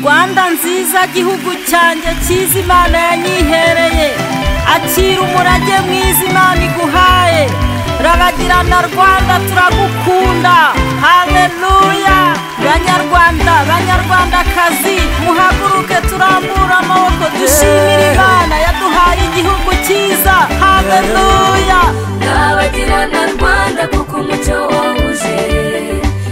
rwanda nziza gihugu cyanjye cyiza imana yanyihereye akira umurage mwiza imana iguhaye rabagirana rwanda turagukunda hareruya banyarwanda banyarwandakazi muhaguruke turambura amaboko dushimire imana yaduhaye igihugu cyiza hareruya ndabagirana rwanda kuko umucyo wawuje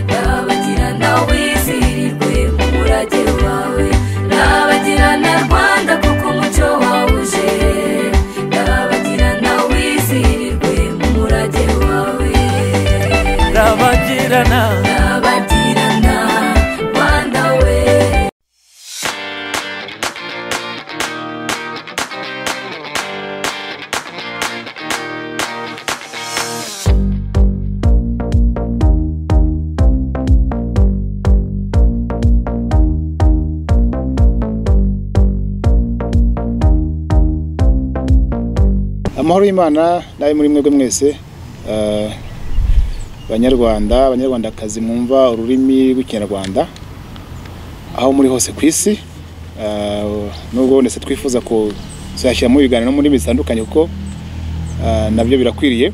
ndabagirana wizihirirwe mu murage wawe ndabagirana rwanda kuko umucyo wawuje ndabagirana wizihirirwe mu murage wawe ndabagirana ndabagirana rwanda we amahoro y'imana nawe muri mwebwe mwese eh, banyarwanda abanyarwandakazi mwumva ururimi rw'ikinyarwanda aho muri hose ku isi eh, nubwo ndetse twifuza kuzashyira mu biganiro no mu ndimi zitandukanye kuko eh, nabyo birakwiriye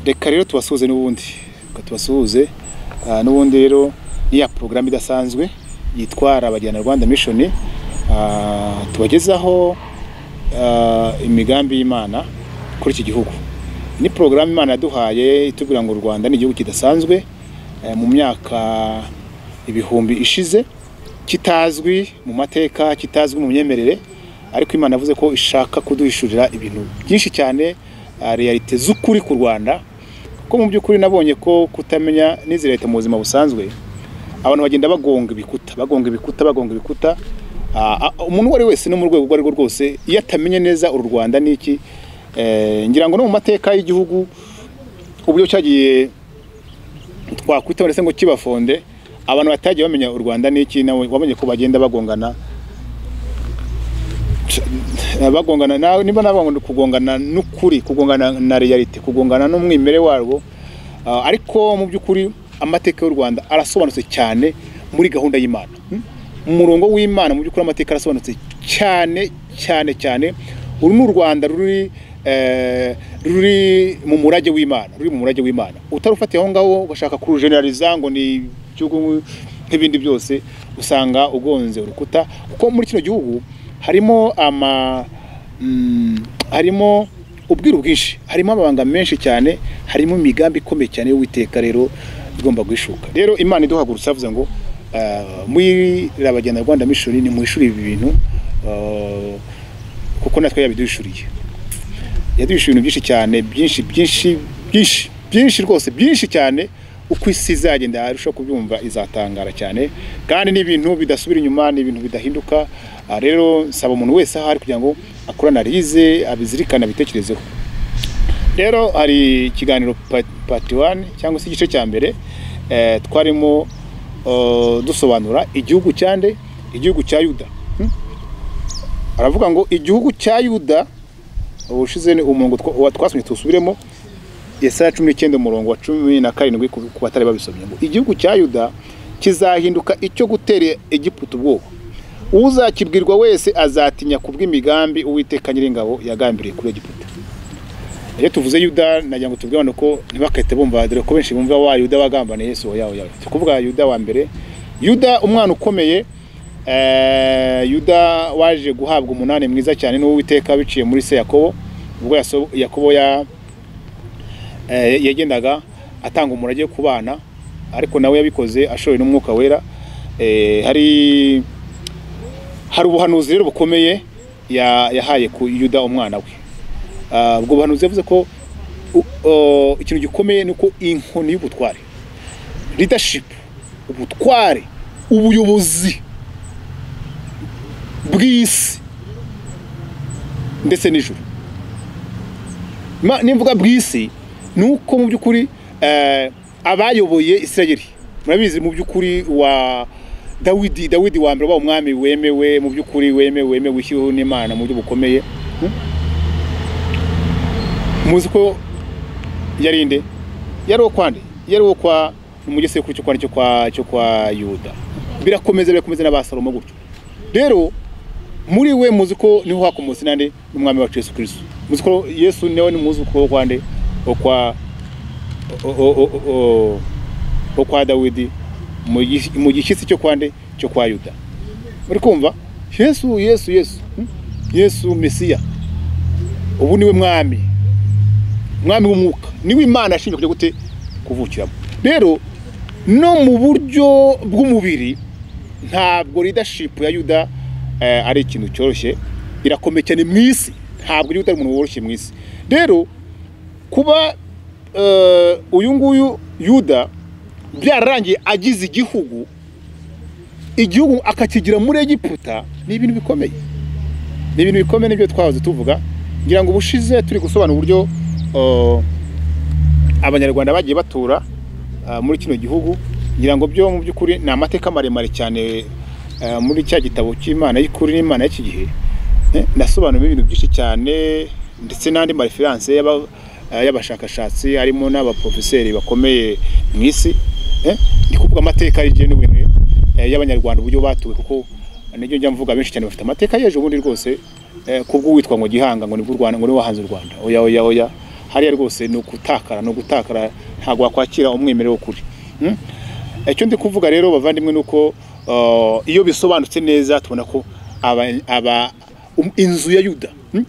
reka rero tubasuhuze n'ubundi reka tubasuhuze Eh, n'ubundi rero ni ya porogaramu idasanzwe yitwara abajyana rwanda mishoni Eh, tubagezaho eh, imigambi y'imana kuri iki gihugu ni porogaramu imana yaduhaye itubwira ngo u rwanda ni igihugu kidasanzwe eh, mu myaka ibihumbi ishize kitazwi mu mateka kitazwi mu myemerere ariko imana yavuze ko ishaka kuduhishurira ibintu byinshi cyane eh, realite z'ukuri ku rwanda kuko mu by'ukuri nabonye ko kutamenya n'izi leta mu buzima busanzwe abantu bagenda bagonga ibikuta bagonga ibikuta bagonga ibikuta Ah, ah, umuntu uwo ari wese no mu rwego urwo ari rwo rwose iyo atamenye neza uru rwanda ni iki eh, ngira ngo no mu mateka y'igihugu uburyo cyagiye twakwitaba ndetse ngo kibafonde abantu batagiye bamenya u rwanda ni iki nawe wamenye ko bagenda bagongana Eh, bagongana nawe niba nabangana kugongana n'ukuri kugongana na realite kugongana n'umwimerere warwo Ah, ariko mu by'ukuri amateka y'u rwanda arasobanutse cyane muri gahunda y'imana Hmm? umurongo w'imana mu by'ukuri amateka arasobanutse cyane cyane cyane uru ni u rwanda ruri eh, ruri mu murage w'imana ruri mu murage w'imana utarufatiye aho ngaho ugashaka kurujeneraliza ngo ni igihugu nk'ibindi byose usanga ugonze urukuta kuko muri kino gihugu harimo ama mm, harimo ubwiru bwinshi harimo amabanga menshi cyane harimo imigambi ikomeye cyane y'uwiteka rero igomba guhishuka rero imana iduhagurutse avuze ngo ah, muri rabagenda rwanda mishoni ni mwishuri ibi bintu ah, kuko natwe yabiduhishuriye yaduhishe ibintu byinshi cyane byinshi byinshi byinshi byinshi rwose byinshi cyane uko isi izagenda arushaho kubyumva izatangara cyane kandi ni ibintu bidasubira inyuma ni ibintu bidahinduka Ah, rero nsaba umuntu wese ahari kugira ngo akore analize abizirikane abitekerezeho rero hari ikiganiro pa- pati wani cyangwa se igice cya mbere eh, twarimo eh, dusobanura igihugu cya nde igihugu cya yuda Hmm? aravuga ngo igihugu cya yuda ubushize ni umurongo twa- wa- twasomye tusubiremo yesaya cumi n'icyenda umurongo wa cumi na karindwi ku ku batari babisomye ngo igihugu cya yuda kizahinduka icyo gutera egiputa ubwoba uzakibwirwa wese azatinya kubw'imigambi uwiteka nyiringabo yagambiriye kuri egiputa iyo tuvuze yuda nagira ngo tubwire abantu ko ntibakahite bumva dore ko benshi bumva wa yuda wagambaniye yesu oya oya oya. turi kuvuga yuda wa mbere yuda umwana ukomeye eh, yuda waje guhabwa umunani mwiza cyane n'uwiteka biciye muri se yakobo ubwo Yaso- yakobo ya eh, yagendaga atanga umurage ku bana ariko nawe yabikoze ashowe n'umwuka wera Eh, hari hari ubuhanuzi rero bukomeye ya- yahaye ku yuda umwana we Ah, ubwo buhanuzi yavuze ko u- o, ikintu gikomeye ni uko inkoni y'ubutware leadership ubutware ubuyobozi bw'isi ndetse n'ijuru Ma- nimvuga bw'isi ni uko mu by'ukuri eh, abayoboye israeli murabizi mu by'ukuri wa dawidi dawidi wa mbere wa umwami wemewe mu by'ukuri wemewe wemewe wishyiriweho n'imana mu buryo bukomeye Hmm? muzi ko yari nde yari uwo kwa nde yari uwo kwa ni umugese cyo kwa cyo kwa cyo kwa yuda birakomeza birakomeza n'aba salomo gutyo rero muri we muzi ko niho hakomotse nande n'umwami wacu yesu kirisito muzi ko yesu nawe ni muzi ko kwa nde kwa kwa dawidi mu gi- mu gishyitsi cyo kwa nde cyo kwa yuda muri kumva yesu yesu yesu hmm? yesu mesiya ubu niwe mwami mwami w'umwuka niwe imana yashinzwe kujya gute kuvukiramo rero no mu buryo bw'umubiri ntabwo leadership ya yuda eh, ari ikintu cyoroshye irakomeye cyane mu isi ntabwo yuda ari umuntu woroshye mu isi rero kuba eh, uyu nguyu yuda byararangiye agize igihugu igihugu akakigira muri egiputa ni ibintu bikomeye ni ibintu bikomeye nibyo twahoze tuvuga ngira ngo ubushize turi gusobanura uburyo uh, abanyarwanda bagiye batura uh, muri kino gihugu ngira ngo byo mu by'ukuri ni amateka maremare cyane uh, muri cya gitabo cy'imana y'ukuri n'imana y'iki gihe Eh, nasobanuye ibintu byinshi cyane ndetse n'andi mareferanse y'aba- eh, y'abashakashatsi harimo n'abaprofeseri bakomeye mu isi Eh, ndi kuvuga amateka y'igihe n'ibintu eh, y'abanyarwanda uburyo batuwe kuko nibyo njya mvuga benshi cyane bafite amateka y'ejo bundi rwose eh, kubw'uwitwa ngo gihanga ngo nibwo u rwanda ngo niwe wahanze u rwanda oya oya oya hariya rwose ni ugutakara ni ugutakara ntabwo wakwakira umwimerere w'ukuri Mm? icyo ndi kuvuga rero bavandimwe ni uko uh, iyo bisobanutse neza tubona ko aba- aba- um- inzu ya yuda mm,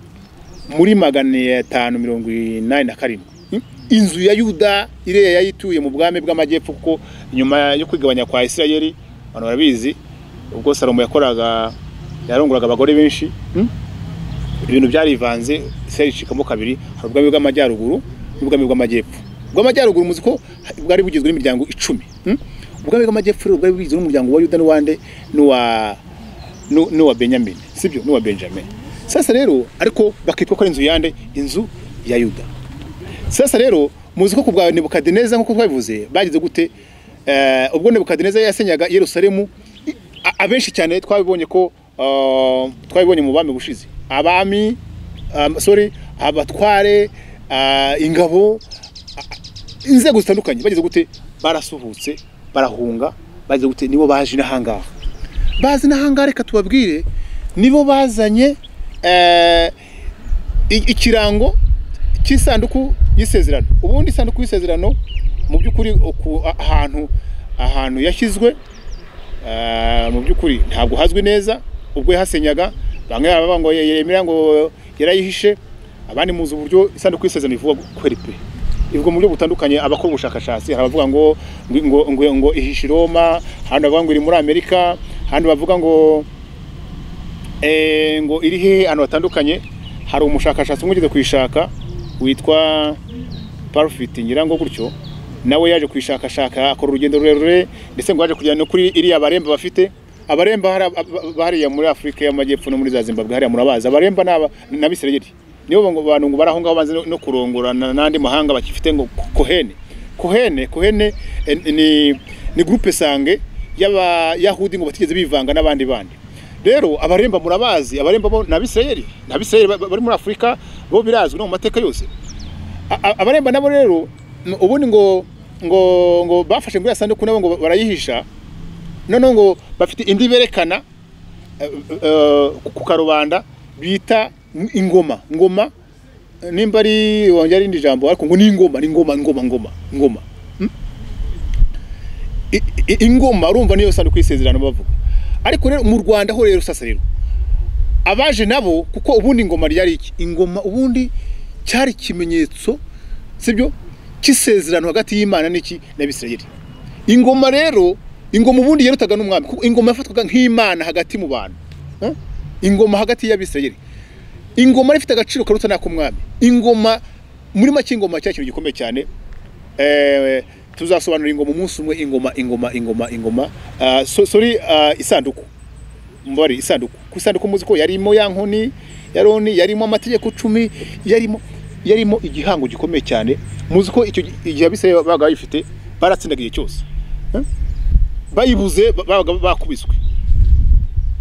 muri magana atanu mirongo inani na karindwi mm, inzu ya yuda iriya yayituye mu bwami bw'amajyepfo kuko nyuma yo kwigabanya kwa isirayeli abantu barabizi ubwo salomo yakoraga yaronguraga abagore benshi mm, ibintu byarivanze isirayeli icikamo kabiri hari ubwami bw'amajyaruguru n'ubwami bw'amajyepfo ubw'amajyaruguru muzi ko bwari bugizwe n'imiryango icumi mm? ubwami bw'amajyepfo rero bwari bugizwe n'umuryango wa yuda n'uwande n'uwa nu- n'uwa benyamini sibyo n'uwa benjamin sasa rero ariko bakitwa ko ari inzu yande inzu ya yuda sasa rero muzi ko ku bwa nebukadineza nk'uko twabivuze bagize gute Eh, ubwo nebukadineza yasenyaga yerusalemu i- a- abenshi cyane twabibonye ko eh, twabibonye mu bami bushize abami um, sorry abatware ah, ingabo inzego zitandukanye bagize gute barasuhutse barahunga bagize gute nibo baje inahangaha bazi inahangaha reka tubabwire nibo bazanye eh, i- ikirango cy'isanduku y'isezerano ubundi isanduku y'isezerano mu by'ukuri uku- a- ahantu ahantu yashyizwe eh, mu by'ukuri ntabwo hazwi neza ubwo yahasenyaga bamwe baravuga ngo yemera ngo yarayihishe abandi muzi uburyo isanduku y'isezerano ivuga kweri pe ivuga mu buryo butandukanye abakora ubushakashatsi hari abavuga ngo ngo ngo, ngo, ngo ihishe i Roma ahandi bavuga ngo iri muri Amerika ahandi bavuga ngo eh, ngo iri hehe ahantu hatandukanye hari umushakashatsi umwe ugeze kuyishaka witwa parufiti ngira ngo gutyo nawe yaje kuyishakashaka akora urugendo rurerure ndetse ngo yaje kugera no kuri iriya baremba bafite abaremba hari ab- ab- hariya muri afurika y'amajyepfo no muri za zimbabwe hariya murabazi abaremba ni aba- ni abisirayeli nibo ngo- bantu ngo bari aho ngaho banze no- no kurongorana n'andi mahanga bakifite ngo kohene kohene kohene eh, ni ni gurupe sange y'abayahudi ngo batigeze bivanga n'abandi bandi rero abaremba murabazi abaremba bo ni abisirayeli ni abisirayeli ba- ba- bari muri afurika bo birazwi no mu mateka yose A- a- abaremba nabo rero n- ubundi ngo ngo ngo bafashe ngo yasanduku nabo ngo barayihisha noneho ngo bafite indi berekana eh, eh, ku karubanda bita ingoma ngoma nimba ari wongera irindi jambo ariko ngo ni ingoma ni ingoma ingoma ingoma ingoma I- i- ingoma urumva niyo sanduku y'isezerano bavuga ariko rero mu rwanda ho rero sasa rero abaje nabo kuko ubundi ingoma ryari iki ingoma ubundi cyari ikimenyetso sibyo cy'isezerano hagati y'imana n'iki n'abisirayeli ingoma rero ingoma ubundi yarutaga n'umwami kuko ingoma yafatwaga nk'imana hagati mu bantu Eh? ingoma hagati y'abisirayeli ingoma yari ifite agaciro karuta n'ak'umwami ingoma muri make ingoma cya kintu gikomeye cyane eh, tuzasobanura ingoma umunsi umwe ingoma ingoma ingoma ingoma Ah, so- sorry ah, isanduku mbari isanduku ku isanduku muzi ko yarimo ya nkoni ya roni yarimo amategeko cumi yarimo yarimo igihango gikomeye cyane muzi ko icyo gi- igihe abisirayeli babaga bayifite baratsindaga igihe cyose Eh? bayibuze ba- babaga bakubiswe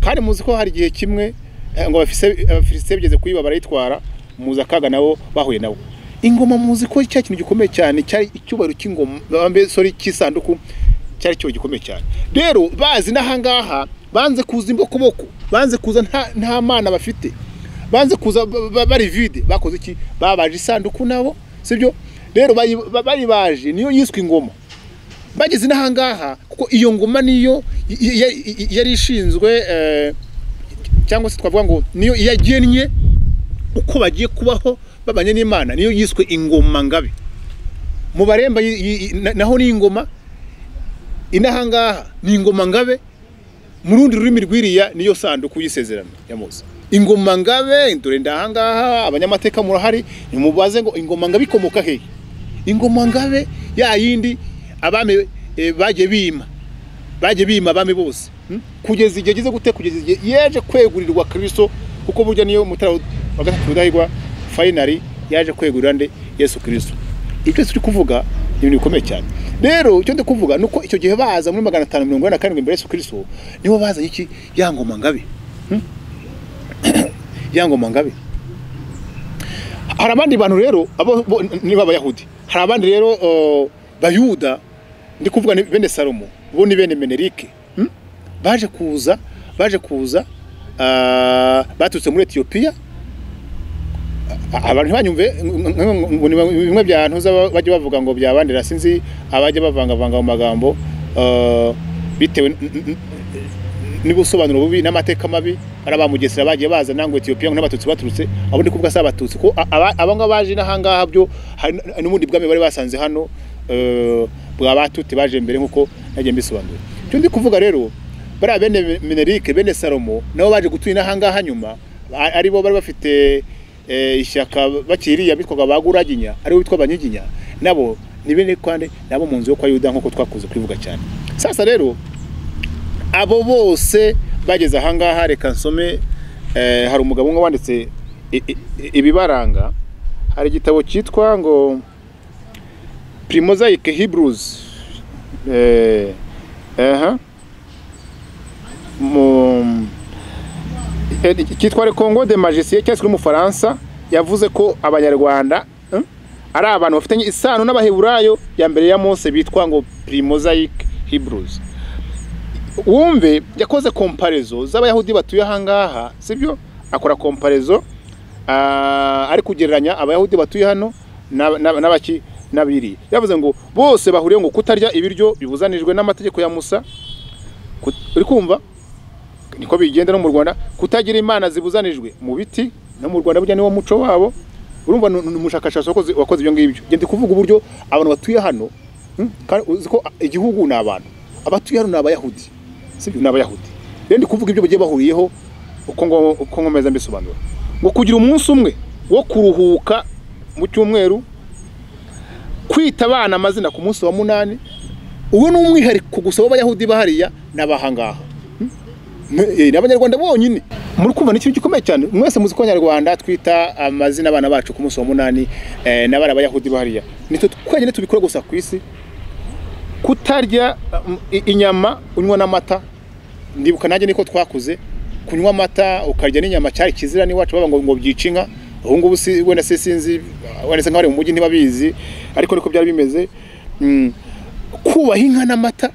kandi muzi ko hari igihe kimwe eh, ngo abafise- abafilisitiya bigeze kuyiba barayitwara muzi akaga nabo bahuye nabo ingoma muzi ko cya kintu gikomeye cyane cyari icyubahiro cy'ingoma mbe sorry cy'isanduku cyari cyo gikomeye cyane rero bazi n'ahangaha banze kuza imbokoboko banze kuza nta- nta mana bafite banze kuza ba- ba- bari vide bakoze iki babaje isanduku nabo sibyo rero bayi- ba- bayibaje niyo yiswe ingoma bageze n'ahangaha kuko iyo ngoma niyo y- y- yari ishinzwe eh, cyangwa se twavuga ngo niyo yagennye uko bagiye kubaho babanye n'imana niyo yiswe ingoma ngabe mu baremba yi- yi- yi- na- naho ni ingoma inahangaha ni ingoma ngabe mu rundi rurimi rwiriya niyo sanduku y'isezerano ya mose ingoma ngabe dore ndahangaha abanyamateka murahari nimubaze ngo ingoma ngabe ikomoka hehe ingoma ngabe ya yindi abami eh, bagiye bima bagiye bima abami bose hmm? kugeza igihe gize gute kugeza igihe yaje kwegurirwa kristo kuko burya niyo mutara wa gatatu rudahigwa finally yaje kwegurira nde yesu kristo ibyo twese turi kuvuga ni ibintu bikomeye cyane rero icyo ndi kuvuga ni uko icyo gihe baza muri magana atanu mirongo ine na karindwi mbere ya yesu kristo nibo bazanye iki ya ngoma ngabe Hmm? ya ngoma ngabe hari abandi bantu rero abo bo- niba abayahudi hari abandi rero uh, bayuda ndi kuvuga ni bene salomo bo ni bene menerike hmm? baje kuza baje kuza ah, baturutse muri etiyopiya A- abantu ntibanyumve ng- ng- ngo ni bimwe bya ntuza bajya bavuga ngo byabandira sinzi abajya bavangavanga mu magambo uh, bitewe n- n- n- n'ubusobanuro bubi n'amateka mabi ari abamugesera bagiye baza nangwe etiyopiya ngo n'abatutsi baturutse abo ndi kuvuga si abatutsi kuko a- aba- aba ngaba baje n'ahangaha byo hari n- n'ubundi bwami bari basanze hano eh, bwa batuti baje mbere nk'uko nagiye mbisobanura icyo ndi kuvuga rero bariya bene menerike bene salomo nabo baje gutuye n'ahangaha nyuma a- aribo bari bafite eh, ishyaka bakiriya bitwaga baguraginya aribo bitwa abanyiginya nabo ni bene kwande nabo mu nzu yo kwa yuda nk'uko twakuze kubivuga cyane sasa rero abo bose bageze ahangaha reka nsome eh, hari umugabo umwe wanditse i- i- i- ibibaranga hari igitabo cyitwa ngo primozayike hebrews eh, aha. mu eh, cyitwa rekongo de majisiye cyaswe n'umufaransa yavuze ko abanyarwanda eh, ari abantu bafitanye isano n'abaheburayo ya mbere ya mose bitwa ngo primozayike hebrews wumve yakoze komparezo z'abayahudi batuye ahangaha sibyo akora komparezo ah, ari kugereranya abayahudi batuye hano n'aba- n'aba- n'abaki n'abiri yavuze ngo bose bahuriye ngo kutarya ibiryo bibuzanijwe n'amategeko ya musa Kut- uri kumva niko bigenda no mu rwanda kutagira imana zibuzanijwe mu biti no mu rwanda burya niwo muco wabo urumva ni ni umushakashatsi wakoze wakoze ibyo ngibyo Njye ndi kuvuga uburyo abantu batuye hano hmm, kandi uzi ko igihugu ni abantu abatuye hano ni abayahudi sibyo ni abayahudi rero ndi kuvuga ibyo bagiye bahuriyeho uko ngo- uko nkomeza mbisobanura ngo kugira umunsi umwe wo kuruhuka mu cyumweru kwita abana amazina ku munsi wa munani uwo ni umwihariko gusa w'abayahudi bahariya n'abahangaha Eh, ni abanyarwanda bonyine muri kumva ni ikintu gikomeye cyane mwese muzi ko abanyarwanda twita amazina abana bacu ku munsi wa munani eh, n'abari abayahudi bahariya nitwe twenyine tubikora gusa ku isi kutarya um, i- inyama unywa n'amata ndibuka nanjye niko twakuze kunywa amata ukarya n'inyama cyari kizira n'iwacu baba ngo ngo byica inka ubu ngubu si wenda se sinzi wenda se nk'abari mu mujyi ntibabizi ariko niko byari bimeze Mm, kubaha inka n'amata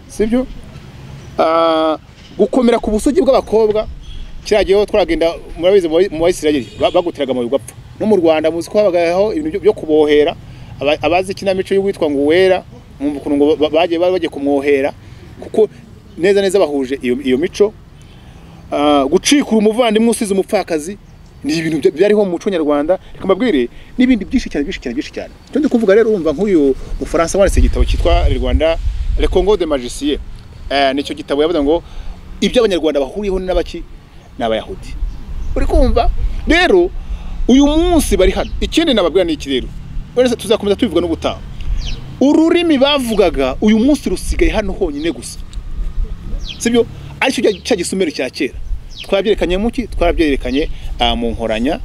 sibyo Ah, gukomera ku busugi bw'abakobwa kiriya gihe twaragenda murabizi mu Bayi- mu bayisirayeli ba- baguteraga amabuye ugapfa no mu rwanda muzi ko habagaho ibintu byo- byo kubohera Aba- abazi ikinamico y'uwitwa ngo uwera mwumva ukuntu ngo ba- bagiye bari bagiye kumwohera kuko neza neza bahuje iyo iyo mico Ah, gucikura umuvandimwe usize umupfakazi ni ibintu bya- byariho mu muco nyarwanda reka mbabwire n'ibindi byinshi cyane byinshi cyane byinshi cyane icyo ndi kuvuga rero urumva nk'uyu mufaransa wanditse igitabo cyitwa le rwanda le congo de magicier nicyo gitabo yavuze ngo ibyo abanyarwanda bahuriyeho ni n'abaki ni abayahudi uri kumva rero uyu munsi bari hano ikindi nababwira ni iki rero wenda se tuzakomeza tubivuga n'ubutaha ururimi bavugaga uyu munsi rusigaye hano honyine gusa sibyo aricyo cya- cya gisumero cya kera twabyerekanye mu ki twarabyerekanye ah, mu nkoranya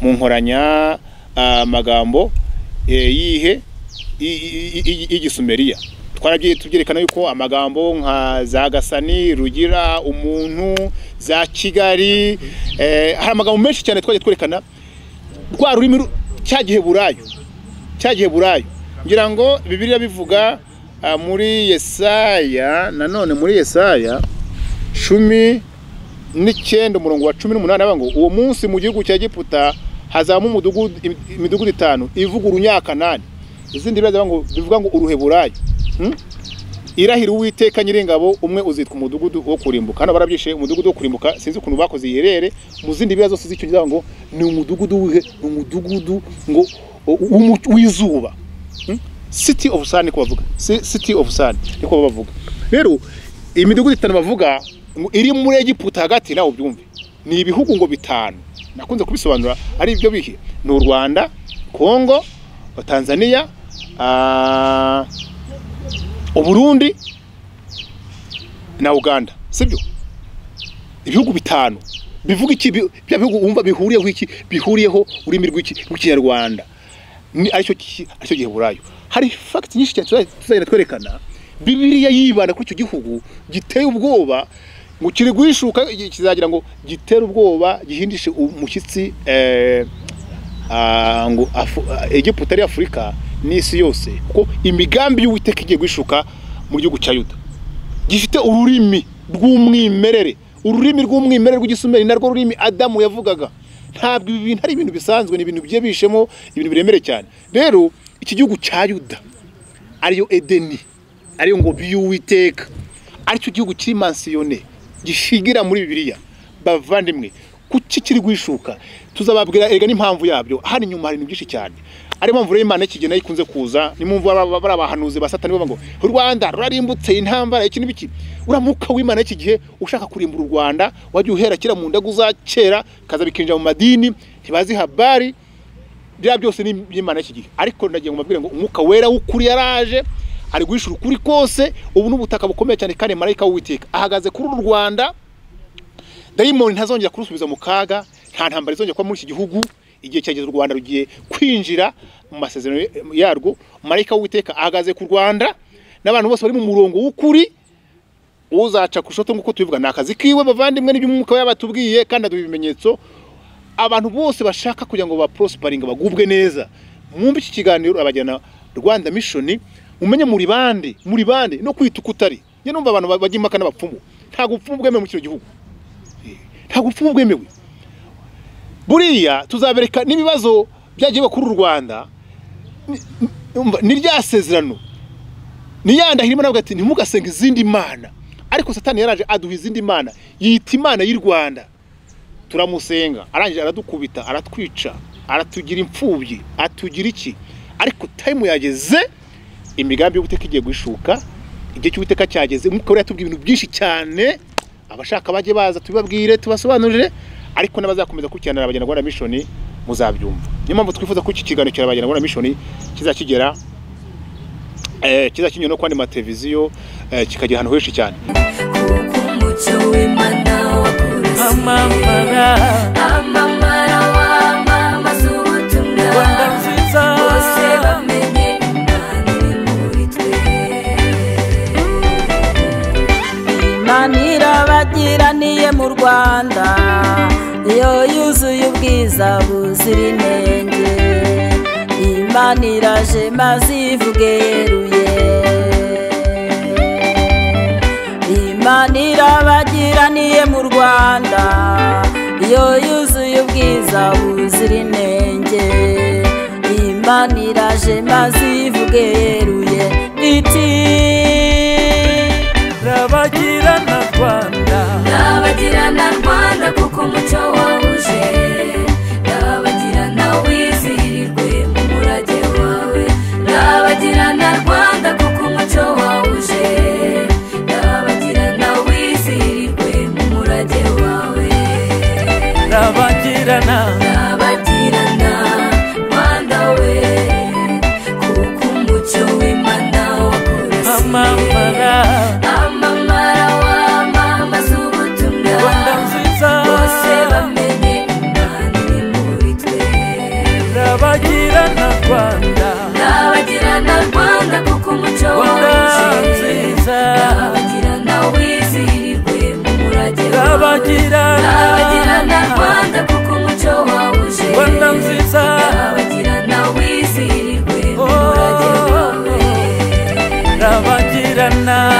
mu nkoranya ah, amagambo eh, yihe y- y- y- y'igisumeriya twarabye tubyerekana yuko amagambo nka za gasani rugira umuntu za kigali eh, hari amagambo menshi cyane twagiye twerekana rwa rurimi ru- cya giheburayo cya giheburayo ngira ngo bibiliya bivuga Ah, muri yesaya nanone muri yesaya cumi n'icyenda umurongo wa cumi n'umunani avuga ngo uwo munsi mu gihugu cya giputa hazamo umudugudu im- imidugudu itanu ivuga urunyakanani izindi bibazo ngo bivuga ngo uruheburayi Hmm? irahira uwiteka nyiringabo umwe uzitwa umudugudu wo kurimbuka hano barabyishe umudugudu wo kurimbuka sinzi ukuntu bakoze iyi rere mu zindi bibazo zose z'icyongereza ngo ni umudugudu wihe ni umudugudu ngo w'umu- w'izuba Hmm? city of sun niko bavuga Si- city of sun niko baba bavuga rero iyi midugudu itanu bavuga ngo iri muri egiputa hagati nawe ubyumve ni ibihugu ngo bitanu nakunze kubisobanura ari ibyo bihe ni u rwanda kongo tanzania ah, uburundi na uganda sibyo ibihugu bitanu bivuga iki Bi- bya bihugu wumva bihuriyeho iki bihuriyeho ururimi rw'iki- rw'ikinyarwanda ni aricyo ki- aricyo giheburayo hari fagiti nyinshi cyane tuzaj- tuzagenda twerekana bibiliya yibanda kuri icyo gihugu giteye ubwoba ngo kiri guhishuka gi- kizagira ngo gitere ubwoba gihindishe umushyitsi eh, ah, ngo Afu- ah, egiputa ari afurika n'isi yose kuko imigambi y'uwiteka igiye guhishuka mu gihugu cya yuda gifite ururimi rw'umwimerere ururimi rw'umwimerere rw'igisumeri narwo rurimi adamu yavugaga ntabwo ibi bintu ari ibintu bisanzwe ni ibintu bigiye bihishemo ibintu biremereye cyane rero iki gihugu cya yuda ariyo edeni ariyo ngo y'uwiteka aricyo gihugu kiri mansiyone gishigira muri bibiliya bavandimwe kuki kiri guhishuka tuzababwira erega n'impamvu yabyo hano inyuma hari ibintu byinshi cyane ari impamvu rero imana y'ikigena ikunze kuza nimumva baba- bari abahanuzi ba satani bavuga ngo u rwanda rurarimbutse intambara iki n'ibiki uriya mwuka w'imana y'iki gihe ushaka kurimbura u rwanda wajya uhera kera mu ndagu za kera kaza bikinjira mu madini ntibazi habari bya byose ni iby'imana y'iki gihe ariko ndagiye mubabwire ngo umwuka wera w'ukuri yaraje ari guhishura ukuri kose ubu n'ubutaka bukomeye cyane kandi marayika w'uwiteka ahagaze kuri uru rwanda dayimoni ntazongera kurusubiza mu kaga nta ntambara izongera kuba muri iki gihugu igihe cyageze u rwanda rugiye kwinjira mu masezerano yarwo marayika w'uwiteka ahagaze ku rwanda n'abantu bose bari mu murongo w'ukuri uzaca ku ishoto nk'uko tubivuga ni akazi kiwe bavandimwe n'ibyo umwuka we yabatubwiye kandi aduha ibimenyetso abantu bose bashaka kugira ngo baprosiparinge bagubwe neza mwumve iki kiganiro abajyana rwanda mishoni mumenye muri bande muri bande no kwita uko utari njye numva abantu bajya impaka n'abapfumu ntabwo ubupfumu bwemewe mu kino gihugu ntabwo ubupfumu bwemewe buriya tuzabereka n'ibibazo byagiye bakuru u rwanda ni- ni- umva, ni rya sezerano niyandahira imana avuga ati ntimugasenga izindi mana ariko satani yaraje aduha izindi mana yita imana y'i rwanda turamusenga arangije aradukubita aratwica aratugira imfubyi atugira iki ariko tayimu yageze imigambi y'ubuteka igiye guhishuka igihe cy'ubuteka cyageze umwuka wera yatubwiye ibintu byinshi cyane abashaka bajye baza tubibabwire tubasobanurire ariko n'abazakomeza gukurikirana abagenagura mishoni muzabyumva niyo mpamvu twifuza ko iki kiganiro cya abagenagura mishoni kizakigera eh, kizakinyura no ku yandi mateleviziyo eh, kikagera ahantu henshi cyane kuko umucyo w'imana wakurasiye amamara amamara wamamaza rwanda ubutumwa nziza bose bamenye imana iri muri twe imana irabagiraniye mu rwanda iyo yuzuye ubwiza buzira inenge imana iraje maze ivuge yeruye imana irabagiraniye mu rwanda iyo yuzuye ubwiza buzira inenge imana iraje maze ivuge yeruye iti rabagirana rwanda ndabagirana rwanda kuko umucyo wahuje ndabagirana wizihirirwe mu murage wawe ndabagirana rwanda kuko umucyo wahuje ndabagirana wizihirirwe mu murage wawe rabagirana ndabagirana rwanda we kuko umucyo w'imana wakurasiye amamara wamamaza ubutumwa nziza bose bamenye imana iri muri twe rabagirana rwanda ndabagirana rwanda kuko umuco Rwanda wanje nziza. ndabagirana wizihirirwe mu murage wawe rabagirana ndabagirana rwanda kuko umuco wawuje rwanda nziza ndabagirana wizihirirwe mu Oh. murage wawe rabagirana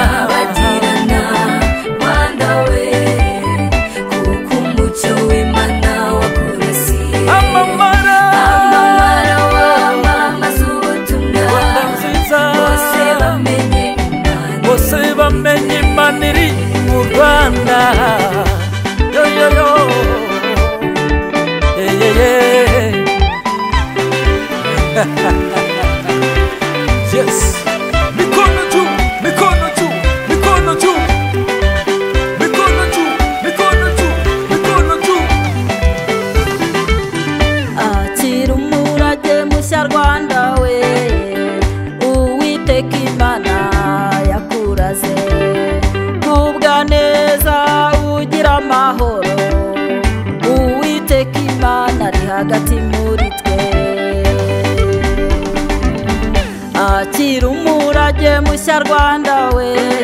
munyarwanda we